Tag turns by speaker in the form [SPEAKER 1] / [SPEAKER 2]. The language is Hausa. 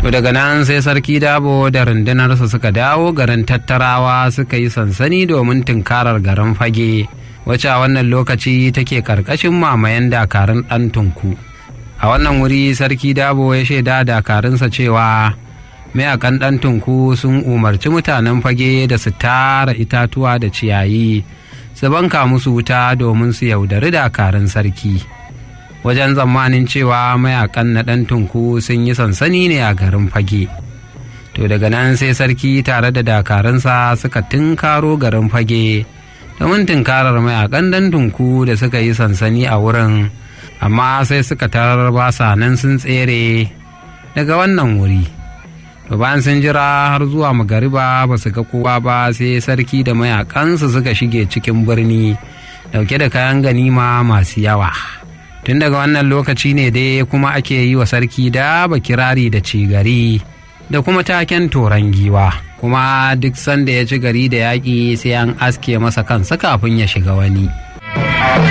[SPEAKER 1] to daga nan sai sarki dabo da rundunarsa suka dawo garin tattarawa suka yi sansani domin tunkarar garin fage wacce a wannan lokaci take karkashin mamayen dakarun ɗan tunku a wannan wuri sarki dabo ya shaida dakarunsa cewa mayakan ɗan tunku sun umarci mutanen fage da su tara itatuwa da ciyayi su banka musu wuta domin su yaudari dakarun sarki wajen tsammanin cewa mayakan na ɗan tunku sun yi sansani ne a garin fage to daga nan sai sarki tare da dakarunsa suka tunkaro garin fage domin tunkarar mayakan ɗan tunku da suka yi sansani a wurin amma sai suka tarar basa nan sun tsere daga wannan wuri to bayan sun jira har zuwa magariba ba su ga kowa ba sai sarki da mayakansu suka shige cikin birni dauke da kayan ganima masu yawa tun daga wannan lokaci ne dai kuma ake yi wa sarki da kirari da cigari da kuma taken toron giwa kuma duk sanda ya ci gari da yaƙi sai an aske masa kansa kafin ya shiga wani